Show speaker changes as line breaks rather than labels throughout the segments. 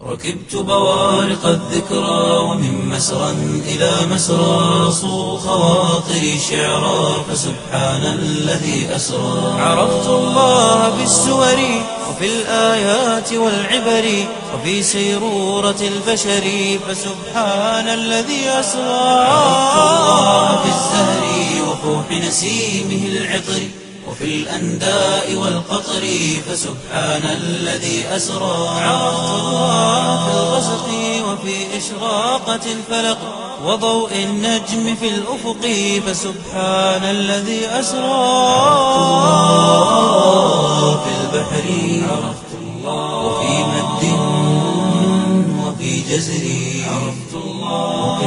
ركبت بوارق الذكرى ومن مسرى إلى مسرى صو خواطري شعرا فسبحان الذي أسرى عرفت الله بالسور وفي الآيات والعبر وفي سيرورة البشر فسبحان الذي أسرى عرفت الله بالزهر وفوح نسيمه العطر وفي الأنداء والقطر فسبحان الذي أسرى عرفت الله في الغسق وفي إشراقة الفلق وضوء النجم في الأفق فسبحان الذي أسرى الله في البحر عرفت الله وفي مد وفي جزر عرفت الله وفي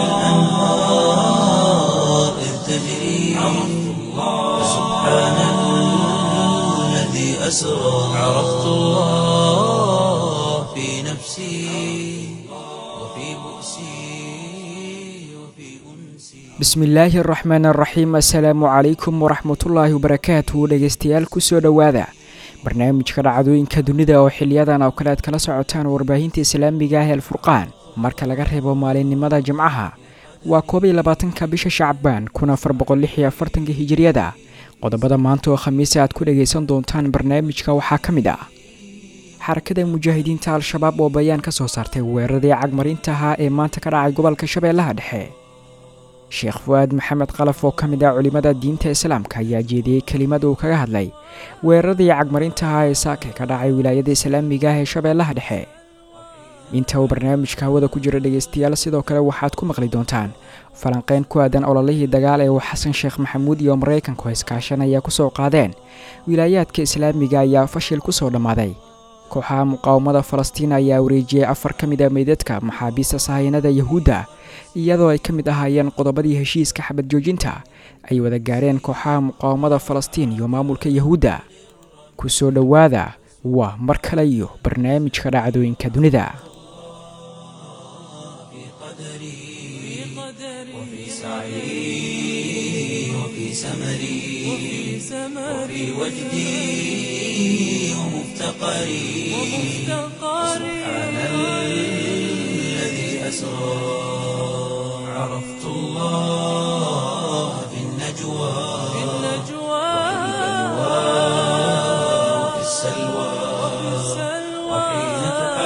الأنهار إذ تجري عرفت الله فسبحان الذي أسرى عرفت الله في نفسي وفي بؤسي وفي أنسي
bismillaahi araxmaan araxiim assalaamu calaykum waraxmatullaahi wabarakaatuhu dhegeystayaal kusoo dhowaada barnaamijka dhacdooyinka dunida oo xiliyadan oo kale aad kala socotaan warbaahinta islaamiga ah el furqaan marka laga reebo maalinimada jimcaha waa koob iyo labaatanka bisha shacbaan kun afar boqol lix iyo afartanka hijiriyada qodobada maanta oo khamiisa aad ku dhagaysan doontaan barnaamijka waxaa ka mid ah xarakada mujaahidiinta al-shabaab oo bayaan ka soo saartay weeraradii cagmarinta ahaa ee maanta ka dhacay gobolka shabeellaha dhexe sheekh fu-aad maxamed qalaf oo ka mid ah culimmada diinta islaamka ayaa jeediyey kelimad uu kaga hadlay weeraradii cagmarinta ahaa ee saake ka dhacay wilaayada islaamiga ah ee shabeellaha dhexe inta uu barnaamijka hawada ku jira dhegaystayaal sidoo kale waxaad ku maqli doontaan falanqeyn ku aadan ololihii dagaal ee uu xasan sheekh maxamuud iyo maraykanku iskaashanaya ku soo qaadeen wilaayaadka islaamiga ayaa fashil ku soo dhammaaday kooxaha muqaawamada falastiin ayaa wareejiyey afar ka mid a meydadka maxaabiista sahayanada yahuudda iyadoo ay ka mid ahaayeen qodobadii heshiiska xabad joojinta ay wada gaareen kooxaha muqaawamada falastiin iyo maamulka yahuudda ku soo dhowaada waa mar kale iyo barnaamijka dhacdooyinka dunida
وفي سعي وفي سمري وفي وجدي ومفتقري سبحان الذي أسرى عرفت الله في النجوى وفي السلوى وحين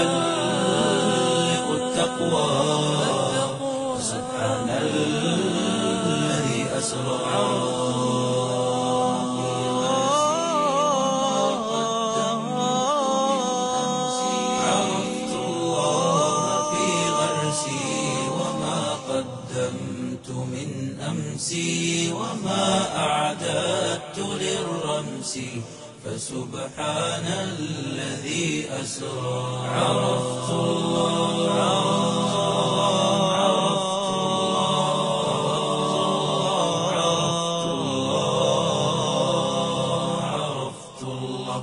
تحلق التقوى سبحان الذي أسرى عرفت الله في غرسي وما قدمت من أمسي وما أعددت للرمس فسبحان الذي أسرى عرفت الله عرفت الله عرفت الله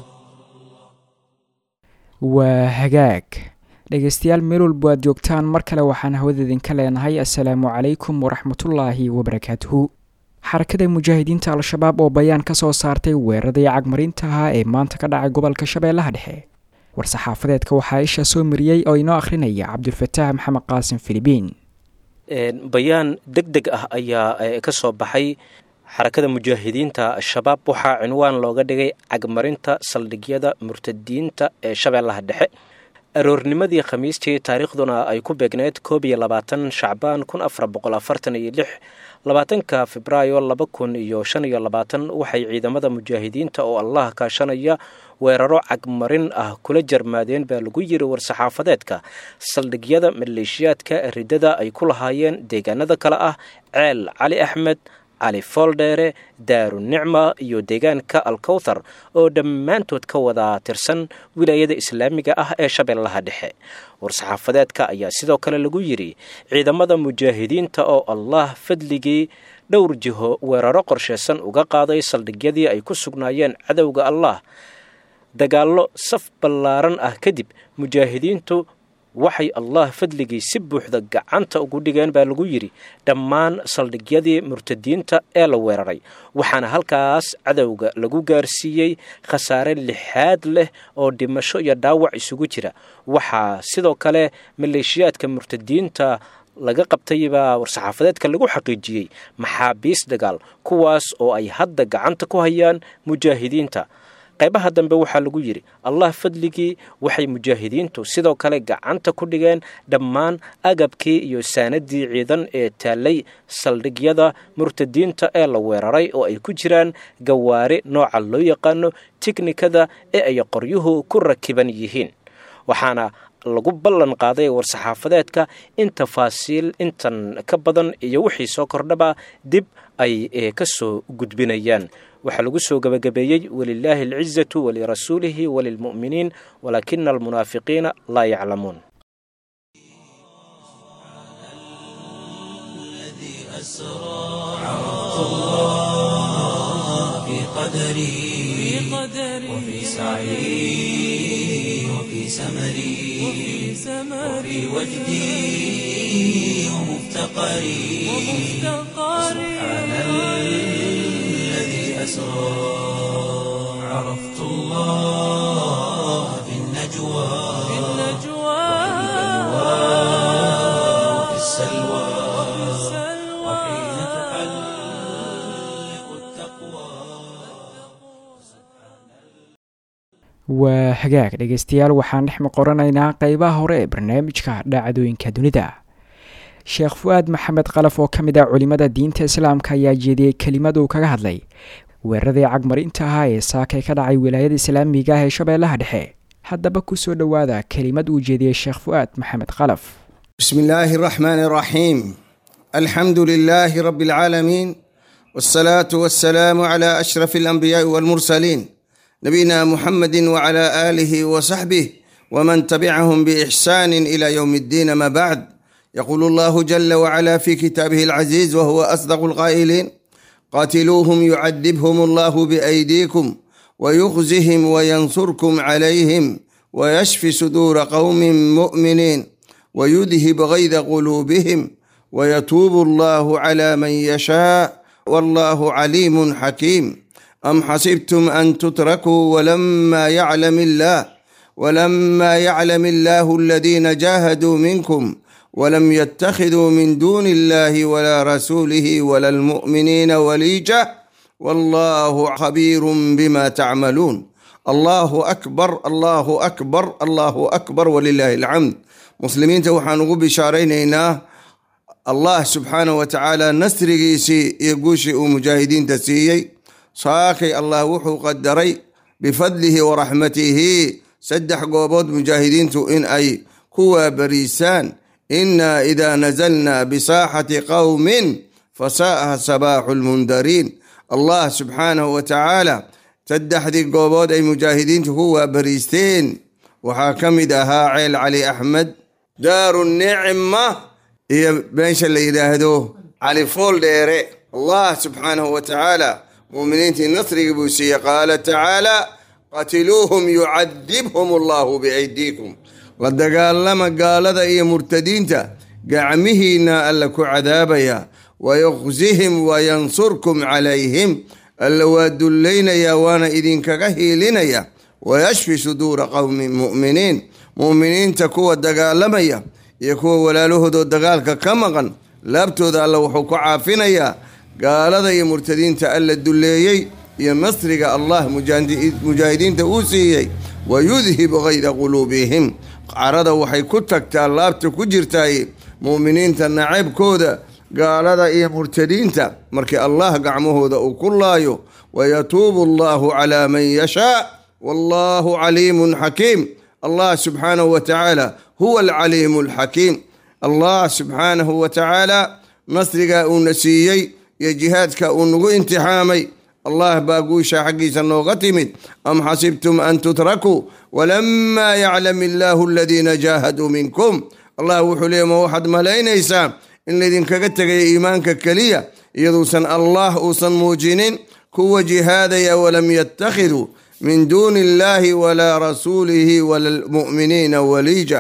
waa hagaag dhegaystayaal meel walbo aad joogtaan mar kale waxaan hawada idinka leenahay assalaamu calaykum waraxmatullaahi wabarakaatuhu xarakada mujaahidiinta al-shabaab oo bayaan ka soo saartay weeraradii cagmarinta ahaa ee maanta ka dhacay gobolka shabeellaha dhexe war-saxaafadeedka waxaa isha soo mariyey oo inoo akhrinaya cabdulfataax maxamed qaasim filibiin
bayaan deg deg ah ayaa ka soo baxay xarakada mujaahidiinta al-shabaab waxaa cinwaan looga dhigay cagmarinta saldhigyada murtadiinta ee shabeellaha dhexe aroornimadii khamiistii taariikhduna ay ku beegneyd koob iyo labaatan shacbaan kun afar boqol afartan iyo lix labaatanka febraayo laba kun iyo shan iyo labaatan waxay ciidamada mujaahidiinta oo allah kaashanaya weeraro cagmarin ah kula jarmaadeen baa lagu yiri war-saxaafadeedka saldhigyada maleeshiyaadka riddada ay ku lahaayeen deegaanada kale ah ceel cali axmed cali fooldheere daaru nicma iyo deegaanka alkowthar oo dhammaantood ka wada tirsan wilaayada islaamiga ah ee shabeellaha dhexe war-saxaafadeedka ayaa sidoo kale lagu yidhi ciidamada mujaahidiinta oo allah fadligii dhowr jiho weeraro qorsheysan uga qaaday saldhigyadii ay ku sugnaayeen cadowga allah dagaallo saf ballaaran ah kadib mujaahidiintu waxay allah fadligii si buuxda gacanta ugu dhigeen baa lagu yidhi dhammaan saldhigyadii murtadiinta ee la weeraray waxaana halkaas cadowga lagu gaarsiiyey khasaare lixaad leh oo dhimasho iyo dhaawac isugu jira waxaa sidoo kale maleeshiyaadka murtadiinta laga qabtaybaa war-saxaafadeedka lagu xaqiijiyey maxaabiis dagaal kuwaas oo ay hadda gacanta ku hayaan mujaahidiinta qaybaha dambe waxaa lagu yidhi allah fadligii waxay mujaahidiintu sidoo kale gacanta ku dhigeen dhammaan agabkii iyo saanadii ciidan ee taallay saldhigyada murtadiinta ee la weeraray oo ay ku jiraan gawaari nooca loo yaqaano tiknikada ee ay qoryuhu ku rakiban yihiin waxaana lagu ballan qaaday war-saxaafadeedka in tafaasiil intan ka badan iyo wixii soo kordhaba dib ay ka soo gudbinayaan waxaa lagu soo gebagabeeyey walilaahi alcizatu walirasuulihi walilmu'miniin walaakina almunaafiqiina laa yaclamuun
وفي سعي وفي سمري وفي وجدي ومفتقري سبحان الذي أسرى عرفت الله في النجوى وفي السلوى وحين تحلق التقوى
waa hagaag dhegaystayaal waxaan dhex maqoranaynaa qeybaha hore ee barnaamijka dhacdooyinka dunida sheekh fu-aad maxamed qalaf oo ka mid ah culimada diinta islaamka ayaa jeediyey kelimad uu kaga hadlay weeraradii cagmarinta ahaa ee saakay ka dhacay wilaayada islaamiga ah ee shabeellaha dhexe haddaba kusoo dhowaada kelimad uu jeediyey sheekh fu-aad maxamed qalaf
بسم الله الرحمن الرحيم الحمد لله رب العالمين والصلاة والسلام على أشرف الأنبياء والمرسلين نبينا محمد وعلى آله وصحبه ومن تبعهم بإحسان إلى يوم الدين ما بعد يقول الله جل وعلا في كتابه العزيز وهو أصدق القائلين قاتلوهم يعذبهم الله بأيديكم ويخزهم وينصركم عليهم ويشفي صدور قوم مؤمنين ويذهب غيظ قلوبهم ويتوب الله على من يشاء والله عليم حكيم أم حسبتم أن تتركوا ولما يعلم الله ولما يعلم الله الذين جاهدوا منكم ولم يتخذوا من دون الله ولا رسوله ولا المؤمنين وليجة والله خبير بما تعملون الله أكبر الله أكبر الله أكبر ولله الحمد muslimiinta waxaan ugu bishaaraynaynaa allah subxaanah wa tacaala nasrigiisii iyo guushii uu mujaahidiinta siiyey saakay allah wuxuu qadaray bifadlihi wa raxmatihi saddex goobood mujaahidiintu in ay ku waabariisaan inaa idaa nazalnaa bisaaxati qowmin fasaa'a sabaaxu lmundariin allah subxaanahu wa tacaala saddexdii goobood ay mujaahidiintu ku waabariisteen waxaa ka mid ahaa ceel cali axmed daaru nicma iyo meesha la yidhaahdo cali fool dheere allah subxaanahu wa tacaala muuminiintii nasrigii buu siiyey qaala tacaala qatiluuhum yucadibhum allahu biaydiikum la dagaalama gaalada iyo murtadiinta gacmihiina alla ku cadaabaya wayuqsihim wayansurkum calayhim alla waa dullaynayaa waana idinkaga hiilinaya wayashfi suduura qowmin mu'miniin mu'miniinta kuwa dagaalamaya iyo kuwa walaalahoodoo dagaalka ka maqan laabtooda alla wuxuu ku caafinayaa gaalada iyo murtadiinta alla dulleeyey iyo nasriga allah mujaahidiinta uu siiyey wayudhibu gayda quluubihim carada waxay ku tagtaa laabta ku jirtaay mu'miniinta nacaybkooda gaalada iyo murtadiinta markii allah gacmahooda uu ku laayo wayatuubu allahu calaa man yashaa wallahu caliimun xakiim allah subxaanahu wa tacaala huwa alcaliimu alxakiim allah subxaanahu wa tacaala nasrigaa uuna siiyey iyo jihaadka uu nagu imtixaamay allah baa guusha xaggiisa nooga timid am xasibtum an tutrakuu walamaa yaclam illaahu aladiina jaahaduu minkum allah wuxuu leey ma waxaad malaynaysaa in laydinkaga tegaya iimaanka keliya iyaduusan allah uusan muujinin kuwa jihaadaya walam yattakhiduu min duuni illahi walaa rasuulihi wala lmu'miniina waliija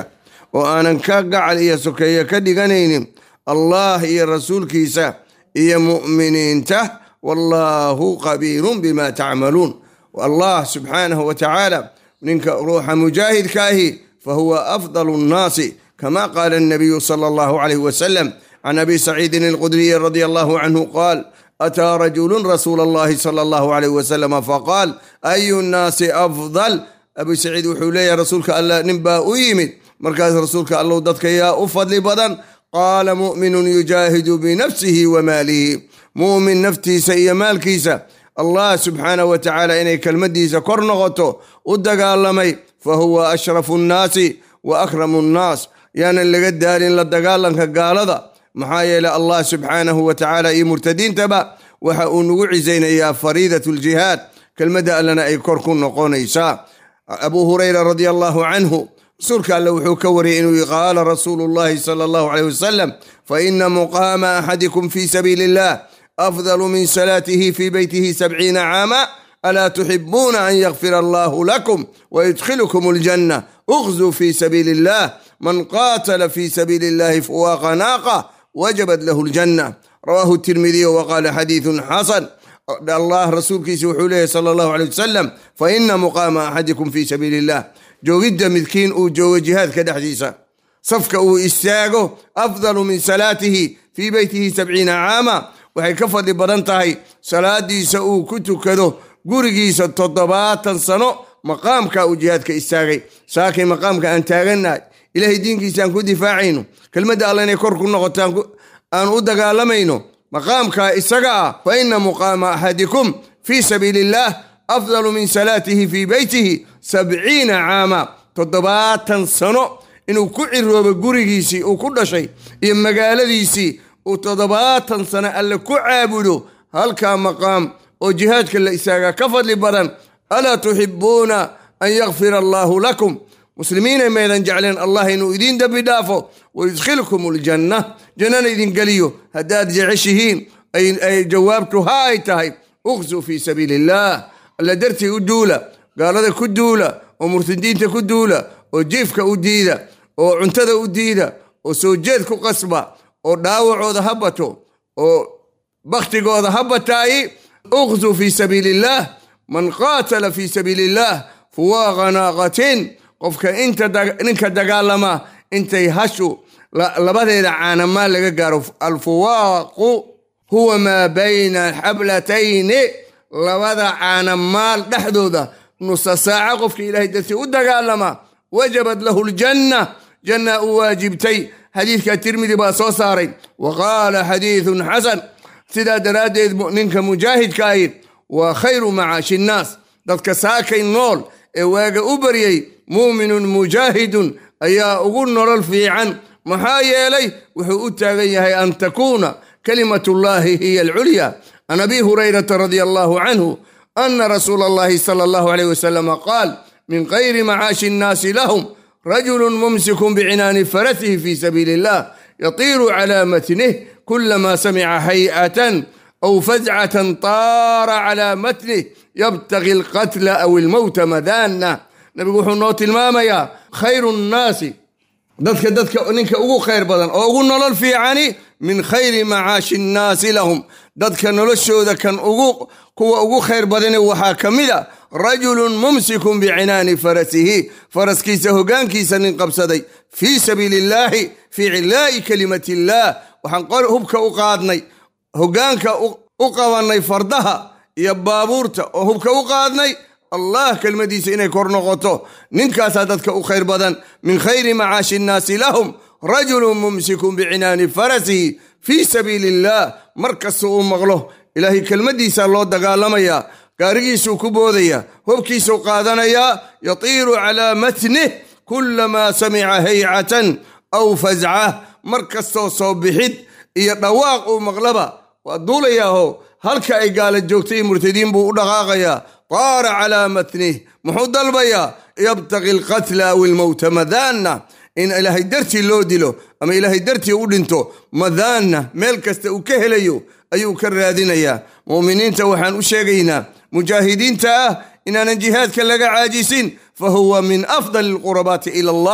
oo aanan ka gacal iyo sokeeyo ka dhiganaynin allah iyo rasuulkiisa iyo mu'miniinta wallaahu qabiirun bima tacmaluun allah subxaanahu wa tacaala ninka ruuxa mujaahidkaahi fahuwa afdalu nnaasi kama qaala الnabiyu salى allahu alayh wasalam can abi saciidin alqudriyi radi allahu canhu qaal ataa rajulu rasuula allahi salى allahu alayh wasalama faqaal ayu nnaasi afdal abu saciid wuxuu leeyahay rasuulka allah nin baa u yimid markaas rasuulka allow dadka yaa u fadli badan qaala mu'minun yujaahidu binafsihi wa maalihi mu'min naftiisa iyo maalkiisa allah subxaanahu wa tacaala inay kelmadiisa kor noqoto u dagaalamay fa huwa ashrafu nnaasi wa akramu nnaas yaanan laga daalin la dagaalanka gaalada maxaa yeeley allah subxaanahu wa tacaala iyo murtadiintaba waxa uu nagu cisaynayaa fariidat ljihaad kelmadda allana ay kor ku noqonaysaa abu hurayra radi allahu canhu rasuulka alle wuxuu ka wariyay inuu qaala rasuulu llahi sala allahu aleyh wasalam faina muqaama axadikum fi sabiili illah afdalu min salaatihi fi beytihi sabciina caama alaa tuxibuuna an yakfira allahu lakum wayudkhilukum aljanna ukhzuu fi sabiili illah man qaatala fi sabiili illahi fuwaaqa naaqa wajabat lahu aljanna rawahu tirmidiyu waqaala xadiidun xasan allah rasuulkiisa wuxuu leeyahy sala allahu aley wasalam faina muqaama axadikum fi sabiili illah joogidda midkiin uu joogo jihaadka dhexdiisa safka uu istaago afdalu min salaatihi fii beytihi sabciina caama waxay ka fadli badan tahay salaadiisa uu ku tukado gurigiisa toddobaatan sano maqaamka uu jihaadka istaagay saakay maqaamka aan taagannahay ilaahay diinkiisa aan ku difaacayno kelmadda alla inay kor ku noqotaan aan u dagaalamayno maqaamka isaga ah fa ina muqaama axadikum fii sabiili illaah afdalu min salaatihi fii beytihi sabciina caama toddobaatan sano inuu ku ciroobo gurigiisii uu ku dhashay iyo magaaladiisii uu toddobaatan sano alle ku caabudo halkaa maqaam oo jihaadka la istaagaa ka fadli badan alaa tuxibuuna an yakfira allaahu lakum muslimiinay maydan jecleen allah inuu idiin dembi dhaafo wayudkhilkum aljanna jannana idin geliyo haddaad jeceshihiin ay jawaabtu ha ay tahay uqsuu fii sabiili illaah alla dartii u duula gaalada ku duula oo murtadiinta ku duula oo jiifka u diida oo cuntada u diida oo soo jeed ku qasba oo dhaawacooda ha bato oo bakhtigooda ha bataayi uqsuu fii sabiili illaah man qaatala fii sabiili illaah fuwaaqa naaqatin qofka ninka dagaalama intay hashu labadeeda caanamaan laga gaaro alfuwaaqu huwa maa bayna xablatayni labada caanamaal dhexdooda nusa saaca qofka ilaahay dartii u dagaalama wajabat lahu ljanna janna u waajibtay xadiidka tirmidi baa soo saaray wa qaala xadiidun xasan sidaa daraaddeed ninka mujaahidka ahi waa khayru macaashi nnaas dadka saakay nool ee waaga u baryay muuminun mujaahidun ayaa ugu nolol fiican maxaa yeelay wuxuu u taagan yahay an takuuna kalimatullahi hiya alculya can abi hurayrata radia allahu canhu ana rasuula allahi sala allahu alayh wasalama qaal min khayri macaashi nnaasi lahum rajulu mumsikun bicinaani farasihi fi sabiili illah yatiiru cala matnih kulama samica hay'atan aw fazcatan taara cala matnih yabtagi alqatla aw ilmowta madaana nabigu wuxuu noo tilmaamayaa khayru nnaasi dadka dadka ninka ugu khayr badan oo ugu nolol fiicani min khayri macaashi nnaasi lahum dadka noloshooda kan ugu kuwa ugu khayr badani waxaa ka mid a rajulun mumsikun bicinaani farasihi faraskiisa hogaankiisa nin qabsaday fii sabiili illaahi fii cilaa'i kalimati illaah waxaan hubka u qaadnay hogaanka u qabannay fardaha iyo baabuurta oo hubka u qaadnay allah kelmadiisa inay kor noqoto ninkaasaa dadka u khayr badan min khayri macaashi nnaasi lahum rajulun mumsikun bicinaani farasihi fii sabiili illaah mar kasta uu maqlo ilaahay kelmaddiisaa loo dagaalamayaa gaarigiisuu ku boodaya hobkiisuu qaadanayaa yatiiru calaa matnih kulamaa samica haycatan aw fazcah mar kastoo soo bixid iyo dhawaaq uu maqlaba waa duulayaaho halka ay gaala joogtay murtadiin buu u dhaqaaqayaa taara calaa matnih muxuu dalbayaa yabtaqi alqatla aw ilmowta madaana in ilaahay dartii loo dilo ama ilaahay dartii u dhinto madaana meel kasta uu ka helayo ayuu ka raadinayaa mu'miniinta waxaan u sheegaynaa mujaahidiinta ah inaanan jihaadka laga caajisin fa huwa min afdali alqurabaati ila allah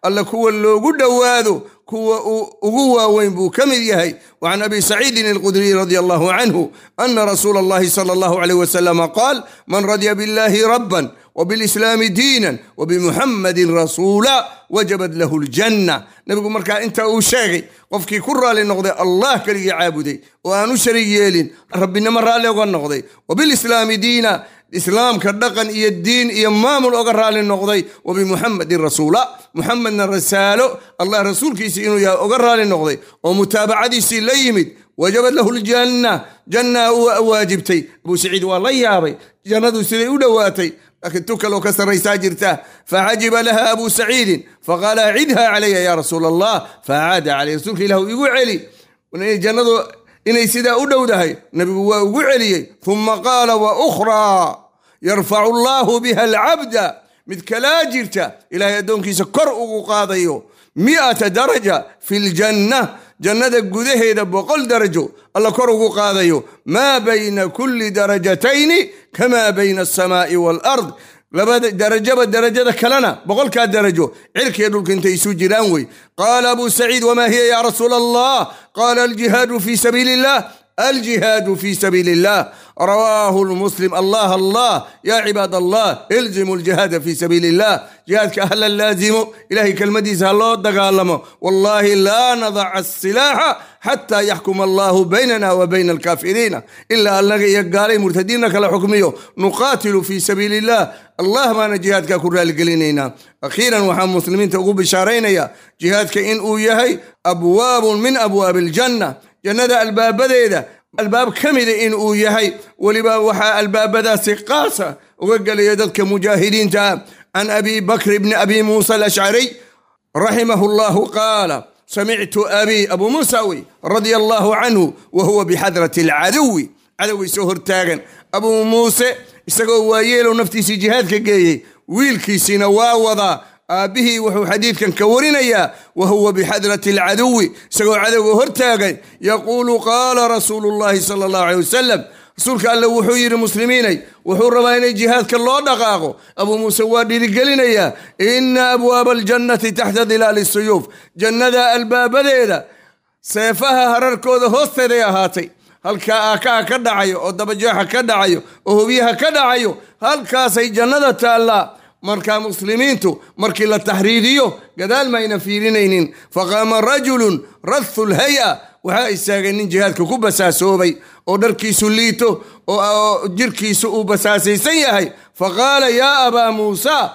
alla kuwa loogu dhowaado kuwa uu ugu waaweyn buu ka mid yahay وعن أبي سعيد القدري رضي الله عنه أن رسول الله صلى الله عليه وسلم قال من رضي بالله ربا وبالإسلام دينا وبمحمد رسولا وجبت له الجنة نبي مركا أنت أشاغي قفكي كرة للنقضي الله كلي عابدي وأنا شريالين ربنا مرة لغنقضي وبالإسلام دينا islaamka dhaqan iyo diin iyo maamul oga raali noqday wabimuxamedin rasuula muxamedna rasaalo allah rasuulkiisii inuu yahay oga raali noqday oo mutaabacadiisii la yimid wajabad lahu ljanna janna u waajibtay abuu saciid waa la yaabay jannadu siday u dhowaatay laakiin tu kaloo ka sarraysaa jirta facajiba laha abuu saciidin faqaala acidha calaya ya rasuula allah facaada caley rasuulka ilah igu celi jannadu inay sidaa u dhowdahay nabigu waa ugu celiyey uma qaala wa ukhraa yarfacu allaahu biha alcabda mid kalaa jirta ilaahay addoonkiisa kor ugu qaadayo mi'ata daraja fi ljanna jannada gudaheeda boqol darajo alla kor ugu qaadayo maa bayna kulli darajatayni kamaa bayna alsamaa'i waalard labada darajaba darajada kalena boqolkaa darajo cirkiiyo dhulka intay isu jiraan wey qaala abu saciid wamaa hiya ya rasuula allah qaala aljihaadu fi sabiili illah الجهاد في سبيل الله رواه المسلم الله الله يا عباد الله الزموا الجهاد في سبيل الله جهادك أهل اللازم إلهي كالمديس الله دقالمه والله لا نضع السلاح حتى يحكم الله بيننا وبين الكافرين إلا أن يقالي مرتدين كلا حكميه نقاتل في سبيل الله الله ما جهادك كرة لقلينينا أخيرا وحا مسلمين تقول بشارين يا جهادك إن أويهي أبواب من أبواب الجنة jannada albaabadeeda albaab ka mida in uu yahay weliba waxaa albaabadaasi qaasa uga gelaya dadka mujaahidiinta ah can abi bakr bni abi muusa alashcariy raximahu llahu qaala samictu abi abu muusa wey radia allahu canhu wa huwa bixadrati alcaduwi cadowgay soo hortaagan abuu muuse isagoo waayeelow naftiisii jihaadka geeyey wiilkiisiina waa wadaa aabbihii wuxuu xadiidkan ka warinayaa wa huwa bixadrati alcaduwi isagoo cadowga hortaagay yaquulu qaala rasuulu llahi sala allahu aleyh wasalam rasuulka alle wuxuu yidhi muslimiinay wuxuu rabaa inay jihaadka loo dhaqaaqo abuu muuse waa dhiirigelinayaa ina abwaaba aljannati taxta dilaali suyuuf jannada albaabadeeda seefaha hararkooda hoosteeday ahaatay halkaa aakaha ka dhacayo oo dabajeexa ka dhacayo oo hobyaha ka dhacayo halkaasay jannada taallaa markaa muslimiintu markii la taxriiriyo gadaal mayna fiirinaynin faqaama rajulun rathu lhay-a waxaa istaagay nin jihaadka ku basaasoobay oo dharkiisu liito oo jirkiisu uu basaasaysan yahay faqaala yaa abaa muusa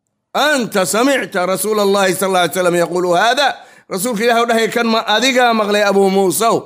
anta samicta rasuula allahi sal ly slam yaquulu haada rasuulka ilah o dhahay kan ma adigaa maqlay abuu muusaw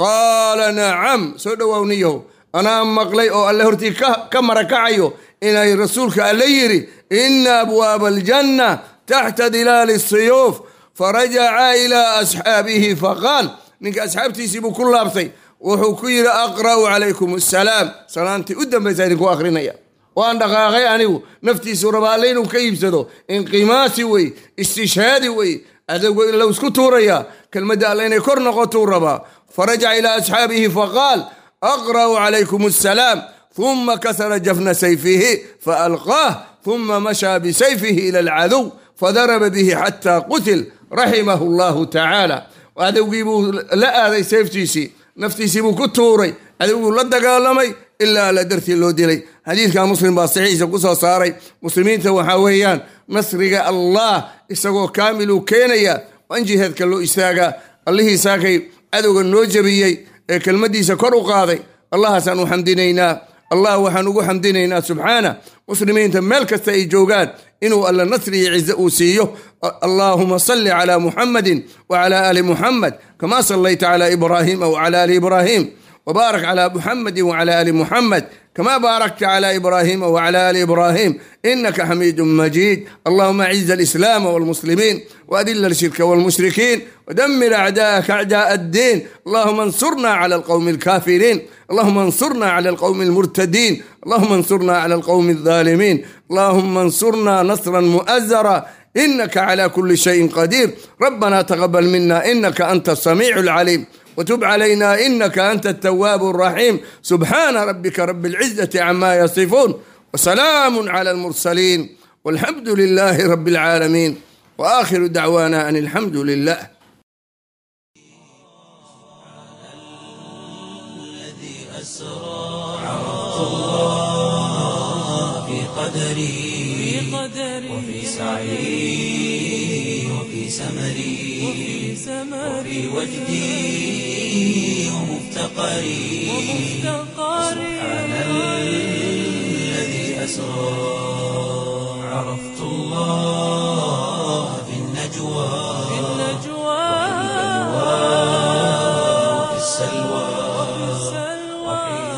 qaala nacam soo dhowowniyaho anaa maqlay oo alle hortii ka marakacayo inay rasuulka alle yidhi ina abwaaba aljanna taxta dilaali siyuuf farajaca ilaa asxaabihi faqaal ninka asxaabtiisii buu ku laabtay wuxuu ku yidhi aqra'u calaykum asalaam salaantii u dambaysa idinku akhrinaya waan dhaqaaqay anigu naftiisu raba alle inuu ka iibsado inqimaasi wey istishhaadi wey adowgo in la isku tuuraya kelmadda alle inay kor noqotuu rabaa farajaca ilaa asxaabihi faqaal aqra'u calaykum asalaam ثم كسر جفن سيفه فألقاه ثم مشى بسيفه إلى العدو فضرب به حتى قتل رحمه الله تعالى وعدوغي بو لا هذا سيفتيسي نفتيسي بو كتوري عدوغي لا دقالمي إلا لا درتي لو ديلي حديث كان مسلم باصحيح قصة صاري مسلمين توحاويان نصرق الله إساقو كامل كينيا وانجي هذا كلو إساقا الله إساقي عدوغي النوجبيي كلمدي سكر قاضي الله سانو حمدينينا allah waxaan ugu xamdinaynaa subxaana muslimiinta meel kasta ay joogaan inuu alla nasri iyo cize uu siiyo allahuma salli calaa muxamadin wacala aali muxamed kama sallayta cala ibraahima wacala aali ibraahim وبارك على محمد وعلى ال محمد كما باركت على ابراهيم وعلى ال ابراهيم انك حميد مجيد اللهم اعز الاسلام والمسلمين واذل الشرك والمشركين ودمر اعداءك اعداء الدين اللهم انصرنا على القوم الكافرين اللهم انصرنا على القوم المرتدين اللهم انصرنا على القوم الظالمين اللهم انصرنا نصرا مؤزرا انك على كل شيء قدير ربنا تقبل منا انك انت السميع العليم وتب علينا انك انت التواب الرحيم سبحان ربك رب العزه عما يصفون وسلام على المرسلين والحمد لله رب العالمين wa aakhiru dacwaana an alxamdu lilah
في قدري وفي سعي وفي سمري وفي وجدي ومفتقري سبحان الذي أسرى عرفت الله في النجوى وفي السلوى وحين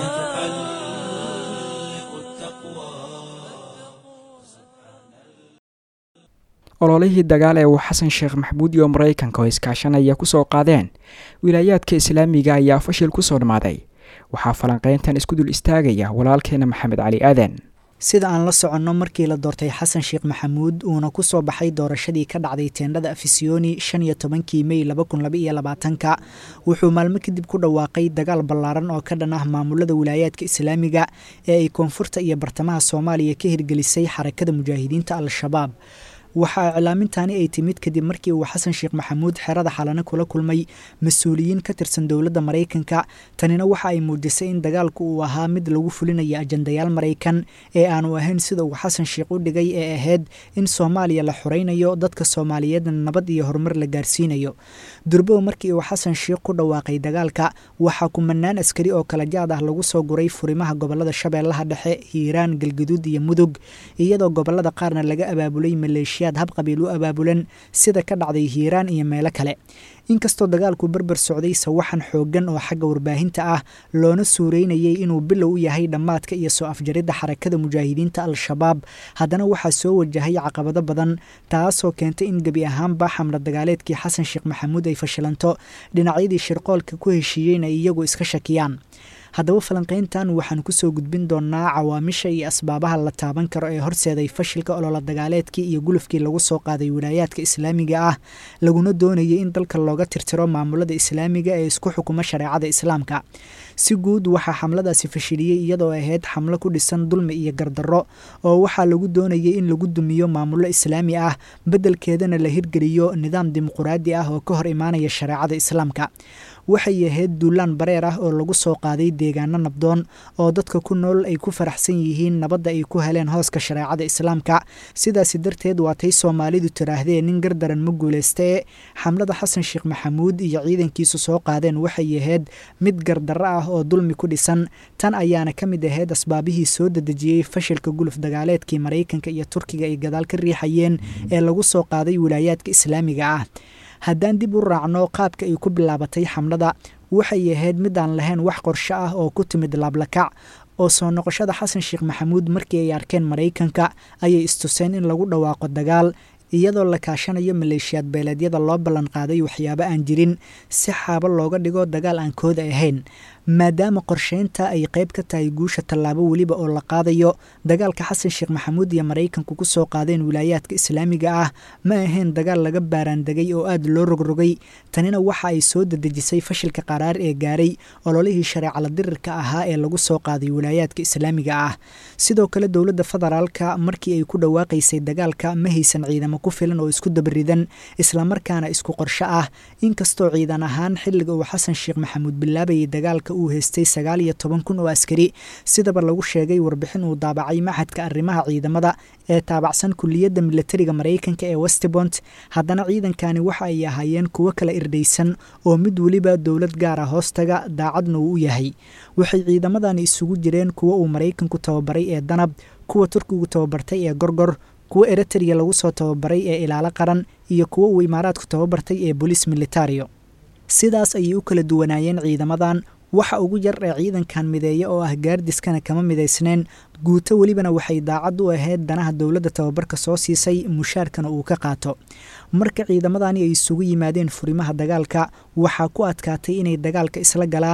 تحلق التقوى
ololihii dagaal ee uu xasan sheekh maxamuud iyo maraykanka oo iskaashanaya kusoo qaadeen wilaayaadka islaamiga ayaa fashil kusoo dhammaaday waxaa falanqeyntan isku dul istaagaya walaalkeena maxamed cali aadan
sida aan la soconno markii la doortay xasan sheekh maxamuud uuna ku soo baxay doorashadii ka dhacday teendhada afisiyoni shan iyo tobankii mey laba kun laba iyo labaatanka wuxuu maalmo kadib ku dhawaaqay dagaal ballaaran oo ka dhan ah maamulada wilaayaadka islaamiga ee ay koonfurta iyo bartamaha soomaaliya ka hirgelisay xarakada mujaahidiinta al-shabaab waxaa iclaamintaani ay timid kadib markii uu xasan sheekh maxamuud xerada xalane kula kulmay mas-uuliyiin ka tirsan dowladda maraykanka tanina waxa ay muujisay in dagaalku uu ahaa mid lagu fulinayo ajandayaal maraykan ee aanu ahayn sida uu xasan sheekh u dhigay ee ahayd in soomaaliya la xoraynayo dadka soomaaliyeedna nabad iyo horumar la gaarsiinayo durbow markii uu xasan sheekh ku dhawaaqay dagaalka waxaa kumanaan askari oo kala jaad ah lagu soo guray furimaha gobolada shabeellaha dhexe hiiraan galgaduud iyo mudug iyadoo gobolada qaarna laga abaabulay maleeshiya hab qabiil u abaabulan sida ka dhacday hiiraan iyo meelo kale inkastoo dagaalku berber socday sawaxan xooggan oo xagga warbaahinta ah loona suureynayay inuu bilow u yahay dhammaadka iyo soo afjaridda xarakada mujaahidiinta al-shabaab haddana waxaa soo wajahay caqabado badan taasoo keentay in gebi ahaanba xamla dagaaleedkii xasan sheekh maxamuud ay fashilanto dhinacyadii shirqoolka ku heshiiyeyna iyagu iska shakiyaan haddaba falanqayntan waxaan kusoo gudbin doonaa cawaamisha iyo asbaabaha la taaban karo ee horseeday fashilka olola dagaaleedkii iyo gulufkii lagu soo qaaday wilaayaadka islaamiga ah laguna doonayay in dalka looga tirtiro maamulada islaamiga ee isku xukuma shareecada islaamka si guud waxaa xamladaasi fashiliyey iyadoo ahayd xamlo ku dhisan dulmi iyo gardarro oo waxaa lagu doonayay in lagu dumiyo maamullo islaami ah beddelkeedana la hirgeliyo nidaam dimuquraadi ah oo ka hor imaanaya shareecada islaamka waxay ahayd duulaan bareer ah oo lagu soo qaaday deegaano nabdoon oo dadka ku nool ay ku faraxsan yihiin nabadda ay ku heleen hooska shareecada islaamka sidaasi darteed waatay soomaalidu tiraahdee nin gardaran ma guulaystee xamlada xasan sheekh maxamuud iyo ciidankiisu soo qaadeen waxay ahayd mid gardarro ah oo dulmi ku dhisan tan ayaana ka mid ahayd asbaabihii soo dedejiyey fashilka guluf dagaaleedkii maraykanka iyo turkiga ay gadaal ka riixayeen ee lagu soo qaaday wilaayaadka islaamiga ah haddaan dib u raacno qaabka ay ku bilaabatay xamlada waxay ahayd mid aan lahayn wax qorsho ah oo ku timid laablakac oo soo noqoshada xasan sheekh maxamuud markii ay arkeen maraykanka ayay istuseen in lagu dhawaaqo dagaal iyadoo la kaashanayo maleeshiyaad beeleedyada loo ballan qaaday waxyaabo aan jirin si xaabo looga dhigo dagaal aan kooda ahayn maadaama qorsheynta ay qayb ka tahay guusha tallaabo weliba oo la qaadayo dagaalka xasan sheekh maxamuud iyo maraykanku ku soo qaadeen wilaayaadka islaamiga ah ma ahayn dagaal laga baaraandegay oo aada loo rogrogay tanina waxa ay soo dedejisay fashilka qaraar ee gaaray ololihii shareecala dirirka ahaa ee lagu soo qaaday wilaayaadka islaamiga ah sidoo kale dowladda federaalka markii ay ku dhawaaqaysay dagaalka ma haysan ciidamo ku filan oo isku dabaridan islamarkaana isku qorsho ah inkastoo ciidan ahaan xilliga uu xasan sheekh maxamuud bilaabayay dagaalka uu haystay sagaal iyo toban kun oo askari sidaba lagu sheegay warbixin uu daabacay maxadka arrimaha ciidamada ee taabacsan kuliyadda milatariga maraykanka ee westbont haddana ciidankani waxa ay ahaayeen kuwo kala irdhaysan oo mid weliba dowlad gaara hoostaga daacadna uu u yahay waxay ciidamadani isugu jireen kuwo uu maraykanku tababaray ee danab kuwa turkigu tababartay ee gorgor kuwo eritrea lagu soo tababaray ee ilaalo qaran iyo kuwo uu imaaraadku tababartay ee bolis militario sidaas ayay u kala duwanaayeen ciidamadan waxa ugu yar ee ciidankan mideeya oo ah gaardiskana kama midaysneen guuto welibana waxay daacad u ahayd danaha dowladda tababarka soo siisay mushaarkana uu ka qaato marka ciidamadani ay isugu yimaadeen furimaha dagaalka waxaa ku adkaatay inay dagaalka isla galaan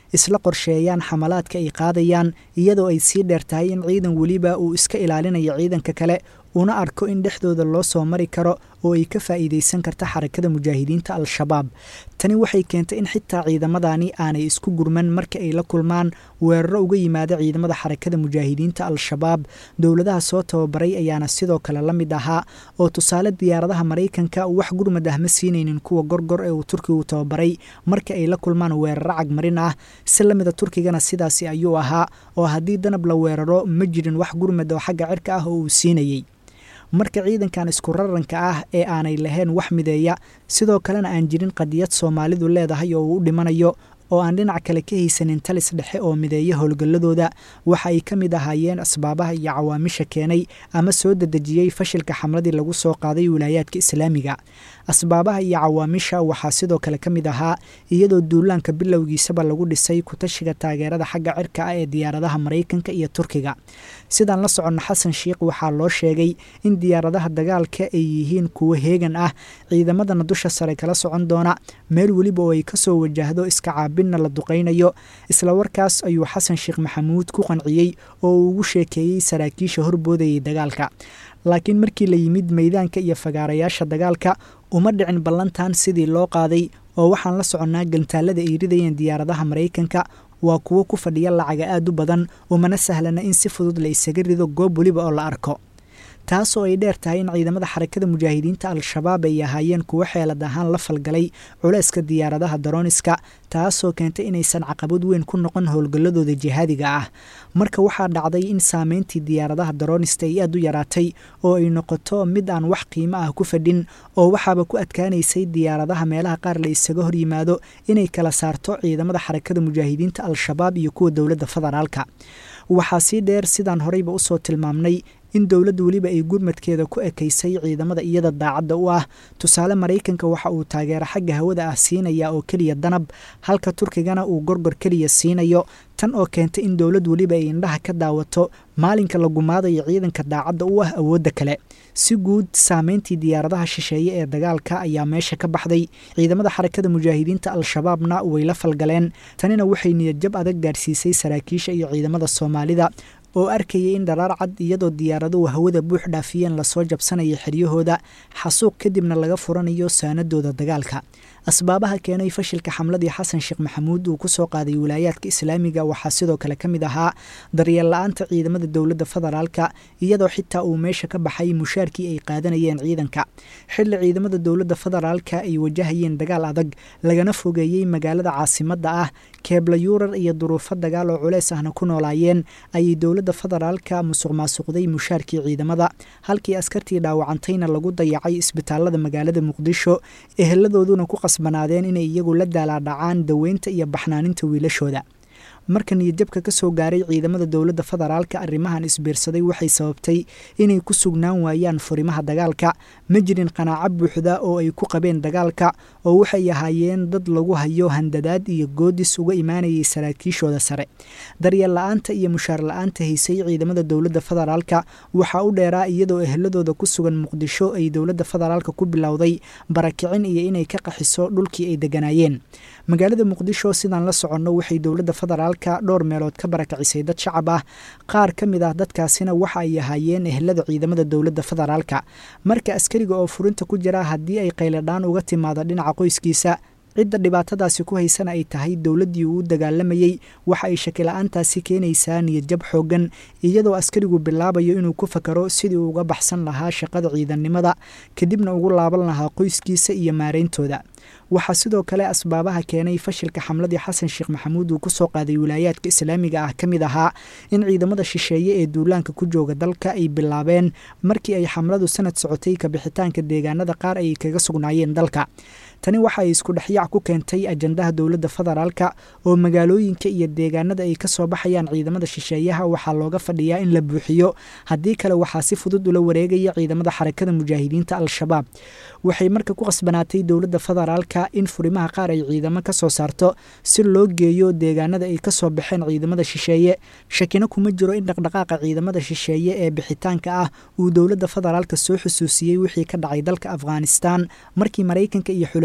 isla qorsheeyaan xamalaadka ay qaadayaan iyadoo ay sii dheer tahay in ciidan weliba uu iska ilaalinayo ciidanka kale una arko in dhexdooda loo soo mari karo oo ay ka faa'iidaysan karta xarakada mujaahidiinta al-shabaab tani waxay keentay in xitaa ciidamadani aanay isku gurman marka ay la kulmaan weeraro uga yimaada ciidamada xarakada mujaahidiinta al-shabaab dowladaha soo tababaray ayaana sidoo kale la mid ahaa oo tusaale diyaaradaha maraykanka wax gurmad ah ma siinaynin kuwa gorgor ee uu turkigu tababaray marka ay la kulmaan weeraro cagmarin ah si la mida turkigana sidaasi ayuu ahaa oo haddii danab la weeraro ma jirin wax gurmad oo xagga cirka ah oo uu siinayey marka ciidankan isku raranka ah ee aanay lahayn wax mideeya sidoo kalena aan jirin qadiyad soomaalidu leedahay oo uu u dhimanayo oo aan dhinac kale ka haysanin talis dhexe oo mideeya howlgalladooda waxa ay ka mid ahaayeen asbaabaha iyo cawaamisha keenay ama soo dedejiyey fashilka xamladii lagu soo qaaday wilaayaadka islaamiga asbaabaha iyo cawaamisha waxaa sidoo kale ka mid ahaa iyadoo duulaanka bilowgiisaba lagu dhisay kutashiga taageerada xagga cirka ah ee diyaaradaha maraykanka iyo turkiga sidaan la soconno xasan sheikh waxaa loo sheegay in diyaaradaha dagaalka ay yihiin kuwo heegan ah ciidamadana dusha sare kala socon doona meel weliba oo ay kasoo wajahdo iska caabinna la duqaynayo isla warkaas ayuu xasan sheekh maxamuud ku qanciyey oo uu ugu sheekeeyey saraakiisha horboodayay dagaalka laakiin markii la yimid meydaanka iyo fagaarayaasha dagaalka uma dhicin ballantan sidii loo qaaday oo waxaan la soconnaa gantaalada ay ridayeen diyaaradaha maraykanka waa kuwo ku fadhiya lacaga aad u badan umana sahlana in si fudud la isaga rido goob weliba oo la arko taasoo ay dheer tahay in ciidamada xarakada mujaahidiinta al-shabaab ay ahaayeen kuwo xeelad ahaan la falgalay culeyska diyaaradaha darooniska taasoo keentay inaysan caqabad weyn ku noqon howlgalladooda jihaadiga ah marka waxaa dhacday in saameyntii diyaaradaha daroonista ay aad u yaraatay oo ay noqoto mid aan wax qiimo ah ku fadhin oo waxaaba ku adkaanaysay diyaaradaha meelaha qaar la isaga hor yimaado inay kala saarto ciidamada xarakada mujaahidiinta al-shabaab iyo kuwa dowladda federaalka waxaa sii dheer sidaan horeyba usoo tilmaamnay in dowladda weliba ay gurmadkeeda ku ekaysay ciidamada iyada daacadda u ah tusaale maraykanka waxa uu taageero xagga hawada ah siinaya oo keliya danab halka turkigana uu gorgor keliya siinayo tan oo keentay in dowlad weliba ay indhaha ka daawato maalinka la gumaadayo ciidanka daacadda u ah awoodda kale si guud saameyntii diyaaradaha shisheeye ee dagaalka ayaa meesha ka baxday ciidamada xarakada mujaahidiinta al-shabaabna way la falgaleen tanina waxay niyadjab adag gaarsiisay saraakiisha iyo ciidamada soomaalida oo arkayay in dharaar cad iyadoo diyaaraduhu hawada buux dhaafiyeen lasoo jabsanaya xeryahooda xasuuq kadibna laga furanayo saanadooda dagaalka asbaabaha keenay fashilka xamladii xasan sheekh maxamuud uu kusoo qaaday wilaayaadka islaamiga waxaa sidoo kale ka mid ahaa daryeel la-aanta ciidamada dowladda federaalka iyadoo xitaa uu meesha ka baxay mushaarkii ay qaadanayeen ciidanka xilli ciidamada dowladda federaalka ay wajahayeen dagaal adag lagana fogeeyey magaalada caasimadda ah keebla yuurar iyo duruufo dagaal oo culeys ahna ku noolaayeen ayay dowladda federaalka musuq maasuqday mushaarkii ciidamada halkii askartii dhaawacantayna lagu dayacay isbitaalada magaalada muqdisho eheladooduna ku qasbanaadeen inay iyagu la daalaadhacaan daweynta iyo baxnaaninta wiilashooda marka niyadjabka ka soo gaaray ciidamada dowladda federaalka arrimahan isbiirsaday waxay sababtay inay ku sugnaan waayaan furimaha dagaalka ma jirin qanaaco buuxda oo ay ku qabeen dagaalka oo waxay ahaayeen dad lagu hayo handadaad iyo goodis uga imaanayay saraakiishooda sare daryeel la-aanta iyo mushaar la-aanta haysay ciidamada dowladda federaalka waxaa u dheeraa iyadoo eheladooda ku sugan muqdisho ay dowladda federaalka ku bilowday barakicin iyo inay ka qaxiso dhulkii ay deganaayeen magaalada muqdisho sidaan la soconno waxay dowladda federaalka dhowr meelood ka barakacisay dad shacab ah qaar ka mid ah dadkaasina waxa ay ahaayeen ehelada ciidamada dowladda federaalka marka askariga oo furinta ku jira haddii ay qayladhaan uga timaado dhinaca qoyskiisa cidda dhibaatadaasi ku haysana ay tahay dowladdii uu u dagaalamayey waxa ay shakila-aantaasi keenaysaa niyadjab xooggan iyadoo askarigu bilaabayo inuu ku fakaro sidii uu uga baxsan lahaa shaqada ciidannimada kadibna ugu laaban lahaa qoyskiisa iyo maarayntooda waxaa sidoo kale asbaabaha keenay fashilka xamladii xasan sheekh maxamuud uu kusoo qaaday wilaayaadka islaamiga ah ka mid ahaa in ciidamada shisheeye ee duulaanka ku jooga dalka ay bilaabeen markii ay xamladu sanad socotay kabixitaanka deegaanada qaar ay kaga sugnaayeen dalka tani waxa ay isku dhexyaac ku keentay ajandaha dowladda federaalka oo magaalooyinka iyo deegaanada ay kasoo baxayaan ciidamada shisheeyaha waxaa looga fadhiyaa in la buuxiyo haddii kale waxaa si fudud ula wareegaya ciidamada xarakada mujaahidiinta al-shabaab waxay marka ku qasbanaatay dowladda federaalka in furimaha qaar ay ciidamo ka soo saarto si loo geeyo deegaanada ay kasoo baxeen ciidamada shisheeye shakina kuma jiro in dhaqdhaqaaqa ciidamada shisheeye ee bixitaanka ah uu dowladda federaalka soo xusuusiyey wixii ka dhacay dalka afghanistan markii maraykanka iyo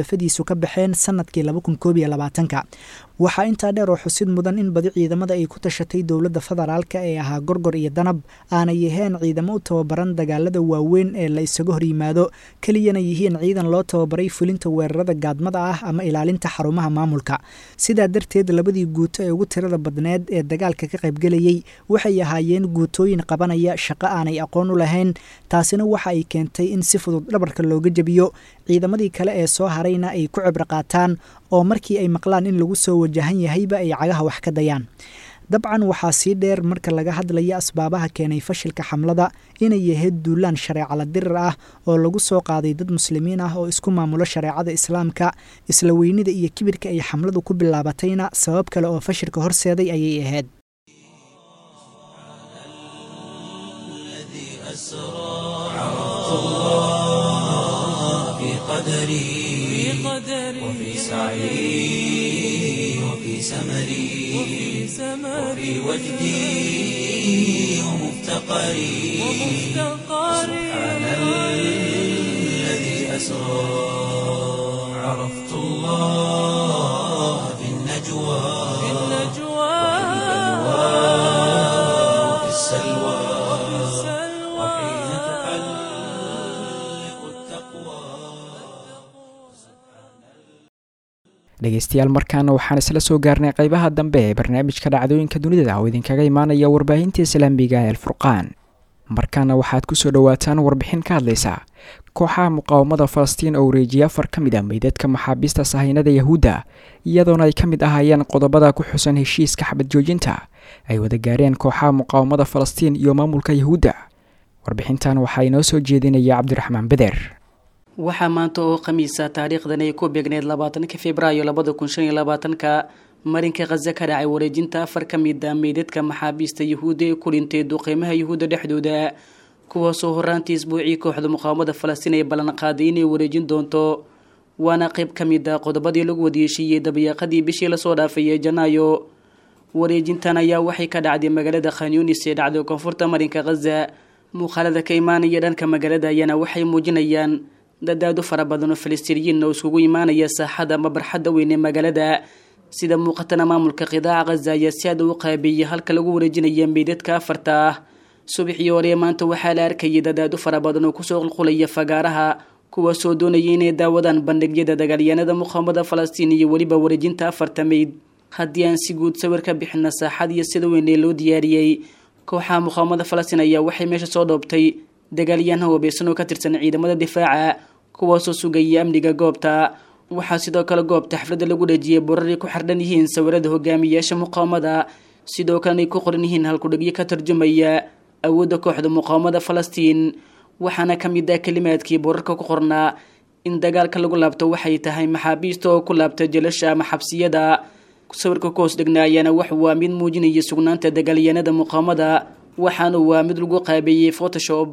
xulafadiisu ka baxeen sanadkii laba kun koob iyo labaatanka waxaa intaa dheer oo xusid mudan in badi ciidamada ay ku tashatay dowladda federaalka ee ahaa gorgor iyo danab aanay yaheen ciidamo u tababaran dagaalada waaweyn ee la isaga hor yimaado keliyana yihiin ciidan loo tababaray fulinta weerarada gaadmada ah ama ilaalinta xarumaha maamulka sidaa darteed labadii guuto ee ugu tirada badneed ee dagaalka ka qaybgelayay waxay ahaayeen guutooyin qabanaya shaqo aanay aqoon u lahayn taasina waxa ay keentay in si fudud dhabarka looga jebiyo ciidamadii kale ee soo harayna ay ku cibro qaataan oo markii ay maqlaan in lagu soo wajahan yahayba ay cagaha wax ka dayaan dabcan waxaa sii dheer marka laga hadlaya asbaabaha keenay fashilka xamlada inay yahayd duulaan shareecala dirir ah oo lagu soo qaaday dad muslimiin ah oo isku maamulo shareecada islaamka isla weynida iyo kibirka ay xamladu ku bilaabatayna sabab kale oo fashilka horseeday ayay ahayd
قدري وفي سعي وفي سمري وفي وجدي ومفتقري سبحان الذي أسرى عرفت الله في النجوى وفي السلوى وحين تحلق التقوى
dhegeystayaal markaana waxaan isla soo gaarnay qeybaha dambe ee barnaamijka dhacdooyinka dunida oo idinkaga imaanaya warbaahinta islaamiga ee alfurqaan markaana waxaad kusoo dhowaataan warbixin ka hadlaysa kooxaha muqaawamada falastiin oo wareejiyay afar ka mid a meydadka maxaabiista sahaynada yahuudda iyadoona ay ka mid ahaayeen qodobada ku xusan heshiiska xabad joojinta ay wada gaareen kooxaha muqaawamada falastiin iyo maamulka yahuudda warbixintan waxaa inoo soo jeedinaya cabdiraxmaan beder
waxaa maanta oo khamiisa taariikhdan ay ku beegneyd labaatanka februaayo labada kun shan iyo labaatanka marinka khaza ka dhacay wareejinta afar ka mid a meydadka maxaabiista yahuudda ee ku dhintay duqeymaha yahuudda dhexdooda kuwaasoo horaantii isbuucii kooxda muqaawamada falastiin ay ballanqaaday inay wareejin doonto waana qayb ka mid a qodobadii lagu wadayeeshiiyey dabayaaqadii bishii lasoo dhaafay ee janaayo wareejintan ayaa waxay ka dhacday magaalada khanyunis ee dhacday koonfurta marinka khaza muuqaalada ka imaanaya dhanka magaalada ayaana waxay muujinayaan dadaado fara badan oo falastiiniyiin oo iskugu imaanaya saaxada ama barxadda weyn ee magaalada sida muuqatana maamulka qidaaca khaza ayaa si aad u qaabeeyay halka lagu wareejinaya meydadka afarta ah subaxii hore maanta waxaa la arkayay dadaado fara badan oo kusoo qulqulaya fagaaraha kuwaasoo doonaya inay daawadaan bandhigyada dagaalyahanada muqaawamada falastiin iyo weliba wareejinta afarta meyd haddii aan si guud sawir ka bixina saaxad iyo sida weyn ee loo diyaariyey kooxaha muqaawamada falastiin ayaa waxay meesha soo dhoobtay dagaalyahanha wabeesan oo ka tirsan ciidamada difaaca kuwaasoo sugayay amniga goobta waxaa sidoo kale goobta xafladda lagu dhejiyay boraray ku xardhan yihiin sawirada hogaamiyayaasha muqaawamada sidoo kalena ay ku qoran yihiin halkudhegyo ka tarjumaya awoodda kooxda muqaawamada falastiin waxaana ka mid ah kelimaadkii borarka ku qornaa in dagaalka lagu laabto waxay tahay maxaabiista oo ku laabta jelasha ama xabsiyada sawirka ku hoos dhegnaa ayaana wax waa mid muujinaya sugnaanta dagaalyahanada muqaawamada waxaana waa mid lagu qaabeeyey photoshop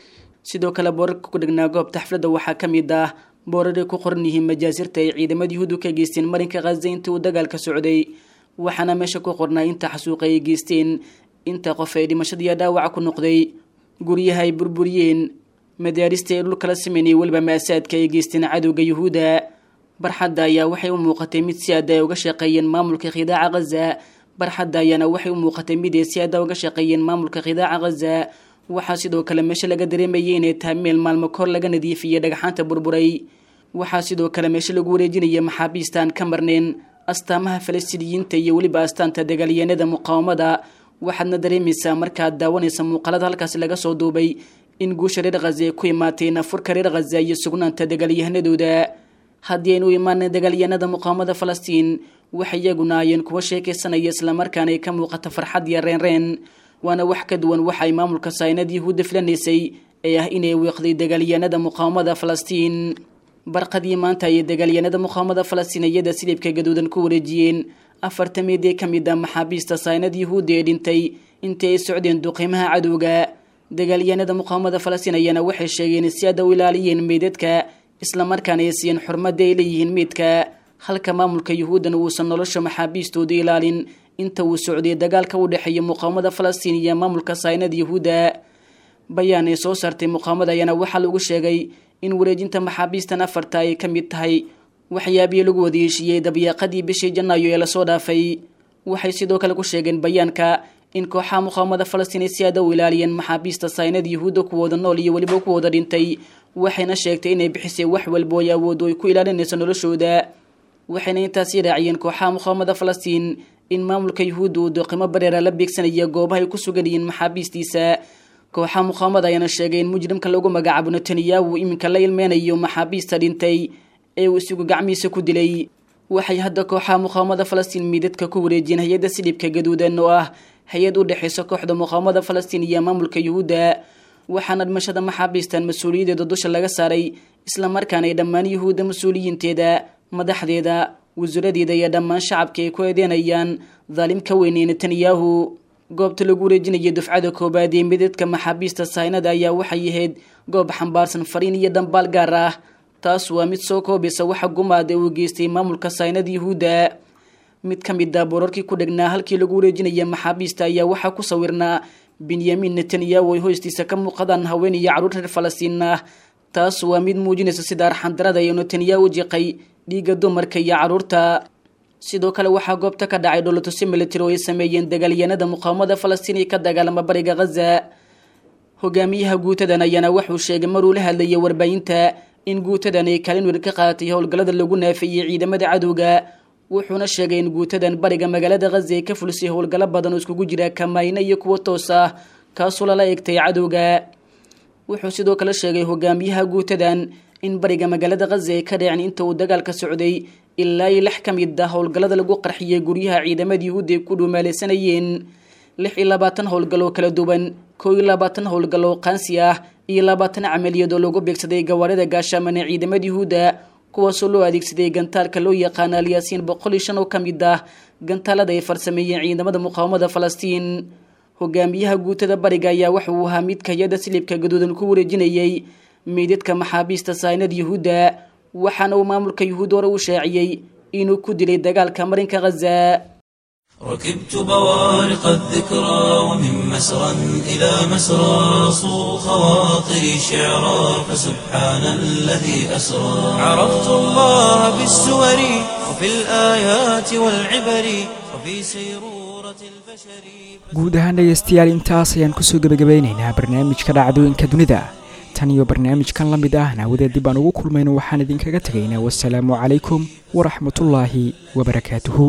sidoo kale boorarka ku dhegnaa goobta xafladda waxaa ka mid ah booraray ku qoran yihiin majaasirta ay ciidamada yuhuudu ka geysteen marinka khaza intii uu dagaalka socday waxaana meesha ku qornaa inta xasuuqa ay geysteen inta qof ay dhimashadiiyo dhaawaca ku noqday guryaha ay burburiyeen madaarista ay dhulkala sameynayay weliba maasaadka ay geysteen cadowga yuhuudda barxadda ayaa waxay u muuqatay mid si aada ay uga shaqeeyeen maamulka khidaaca khaza barxadda ayaana waxay u muuqatay mid ay si aada uga shaqeeyeen maamulka khidaaca khaza waxaa sidoo kale meesha laga dareemayay inay tahay meel maalmo kor laga nadiifiyey dhagxaanta burburay waxaa sidoo kale meesha lagu wareejinaya maxaabiistaan ka marneen astaamaha falastiiniyiinta iyo weliba astaanta dagaalyahanada muqaawamada waxaadna dareemaysaa markaad daawanaysa muuqaalada halkaasi laga soo duubay in guusha reer khaza ay ku imaatay nafurka reer khaza iyo sugnaanta dagaalyahanadooda haddii aynu u imaanay dagaalyahanada muqaawamada falastiin waxay iyaguna ayeen kuwa sheekaysanaya islamarkaana ay ka muuqata farxad iyo reenreen waana wax ka duwan waxa ay maamulka saynad yahuudda filanaysay ee ah inay wiiqday dagaalyahanada muqaawamada falastiin barqadii maanta ayay dagaalyahanada muqaawamada falastiiniyada silibka gaduudan ku wareejiyeen afarta meed ee ka mid a maxaabiista saynad yahuudda ee dhintay intii ay socdeen duqiimaha cadowga dagaalyahanada muqaawamada falastiin ayaana waxay sheegeen si aada u ilaaliyeen meydadka islamarkaana ay siiyeen xurmadda ay leeyihiin meydka halka maamulka yuhuuddana uusan nolosha maxaabiistooda ilaalin inta uu socday dagaalka u dhexeeya muqaawamada falastiin iyo maamulka saynada yahuudda bayaan ay soo saartay muqaawamada ayaana waxaa lagu sheegay in wareejinta maxaabiistan afarta ay ka mid tahay waxyaabihii lagu wadayeeshiiyey dabyaaqadii bishii janaayo ee lasoo dhaafay waxay sidoo kale ku sheegeen bayaanka in kooxaha muqaawamada falastiin ay si aada u ilaaliyeen maxaabiista saynada yuhuudda kuwooda nool iyo weliba kuwooda dhintay waxayna sheegtay inay bixisay wax walbo ay awooddo ay ku ilaalinayso noloshooda waxayna intaasi raaciyeen kooxaha muqaawamada falastiin in maamulka yuhuudda uu doqimo bareera la beegsanaya goobaha ay ku sugan yihiin maxaabiistiisa kooxaha muqaawamada ayaana sheegay in mujrimka lagu magacaabo netanyahu iminka la ilmeynayo maxaabiista dhintay ee uu isigu gacmihiisa ku dilay waxay hadda kooxaha muqaawamada falastiin miidadka ku wareejiyeen hay-adda silibka gaduudan oo ah hay-ad u dhexaysa kooxda muqaawamada falastiin iyo maamulka yuhuudda waxaana dhimashada maxaabiistan mas-uuliyadeeda dusha laga saaray islamarkaana ay dhammaan yuhuudda mas-uuliyiinteeda madaxdeeda wasaradeeda iyo dhammaan shacabka ay ku eedeynayaan daalimka weynee netanyahu goobta lagu wareejinaya dufcada koobaad ee midadka maxaabiista saynada ayaa waxay ahayd goob xambaarsan fariin iyo dhambaal gaar ah taas waa mid soo koobaysa waxa gumaad ee uu geystay maamulka saynada yuhuudda mid ka mid a boorarkii ku dhegnaa halkii lagu wareejinaya maxaabiista ayaa waxaa ku sawirnaa benyamin netanyahu ay hoostiisa ka muuqadaan haween iyo carruur reer falastiin ah taas waa mid muujinaysa sida arxandarada ee netanyahu jiqay dhiigga dumarka iyo carruurta sidoo kale waxaa goobta ka dhacay dholatusi military oo ay sameeyeen dagaalyahanada muqaawamada falastiin ee ka dagaalama bariga khaza hogaamiyaha guutadan ayaana wuxuu sheegay maruu la hadlayay warbaahinta in guutadan ay kaalin weyn ka qaadatay howlgallada lagu naafeeyey ciidamada cadowga wuxuuna sheegay in guutadan bariga magaalada khaza ay ka fulisay howlgallo badan oo iskugu jira kamayne iyo kuwo toos ah kaasoo lala eegtay cadowga wuxuu sidoo kale sheegay hogaamiyaha guutadan in bariga magaalada khaza ay ka dhaceen inta uu dagaalka socday ilaa iyo lix ka mid ah howlgallada lagu qarxiyay guryaha ciidamada yuhuudda ay ku dhuumaalaysanayeen lix iyo labaatan howlgal oo kala duwan koo iyo labaatan howlgal oo qaansi ah iyo labaatan camaliyad oo lagu beegsaday gawaarida gaashaaman ee ciidamada yuhuudda kuwaasoo loo adeegsaday gantaalka loo yaqaana alyaasiin boqol iyo shan oo ka mid ah gantaalada ay farsameeyeen ciidamada muqaawamada falastiin hogaamiyaha guutada bariga ayaa waxa uu ahaa midka hay-adda silibka gaduudan ku wareejinayay meydadka maxaabiista saynada yuhuudda waxaana uu maamulka yuhuud hore u shaaciyey inuu ku dilay dagaalka marinka khaza
ركبت بوارق الذكرى ومن مسرى إلى مسرى صو خواطري شعرا فسبحان الذي أسرى عرفت الله بالسور وفي الآيات والعبر وفي سيرورة البشر
guud ahaan dhegaystayaal intaas ayaan kusoo gebagabaynaynaa barnaamijka dhacdooyinka dunida tan iyo barnaamijkan la mid ah naawadeed dib aan ugu kulmayno waxaan idinkaga tegaynaa wasalaamu calaykum waraxmatullaahi wabarakaatuhu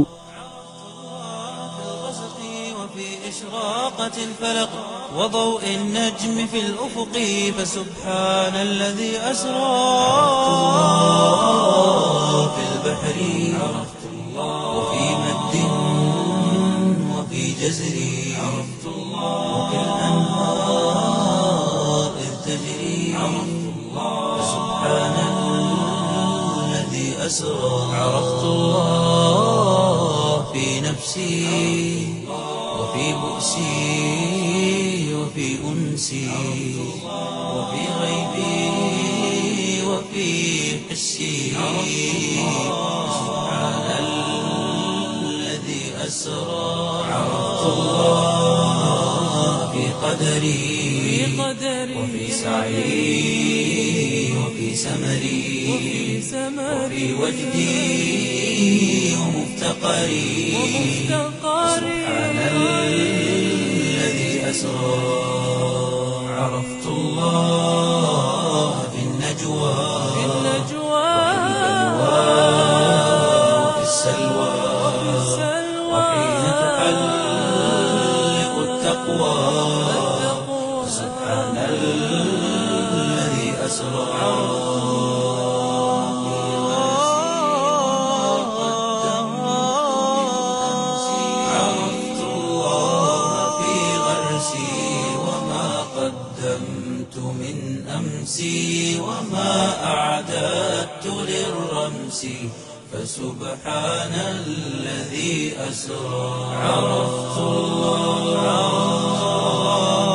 وفي إشراقة الفلق وضوء النجم في الأفق فسبحان الذي أسرى في البحر عرفت الله وفي مد وفي جزر عرفت الله وفي الأنهار إذ تجري عرفت الله فسبحان الذي أسرى عرفت الله في نفسي وفي بؤسي وفي أنسي وفي غيبي وفي حسي سبحان الذي أسرى عرفت الله في قدري وفي سعي وفي سمري وفي وجدي ومفتقري سبحان الذي أسرى عرفت الله في النجوى وفي السلوى وحين تحلق التقوى سبحان الذي أسرى عرفت الله في غرسي وما قدمت من أمسي وما أعددت للرمس فسبحان الذي أسرى عرفت الله